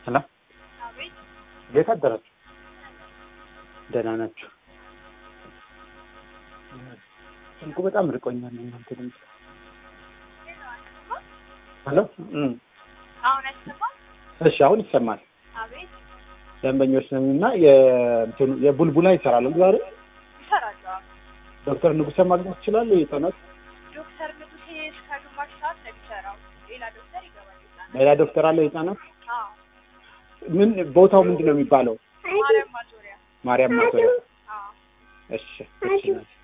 ሄሎ አቤት እንዴት አደራችሁ? ደህና ናችሁ? ስልኩ በጣም ርቆኛል። እናንተ ድምፅ ሄሎ እም፣ አሁን አይሰማም? እሺ አሁን ይሰማል። አቤት ደንበኞች ነን እና የእንትኑ የቡልቡላ ይሰራል ዛሬ ይሰራሉ። አዎ። ዶክተር ንጉሰ ማግኘት ይችላሉ? የህፃናት ዶክተር ንጉሴ እስከ ግማሽ ሰዓት ነው የሚሰራው። ሌላ ዶክተር ይገባል። ህጻናት ሌላ ዶክተር አለ የህፃናት? አዎ ምን ቦታው ምንድን ነው የሚባለው? ማርያም ማዞሪያ ማርያም ማዞሪያ። አዎ እሺ እሺ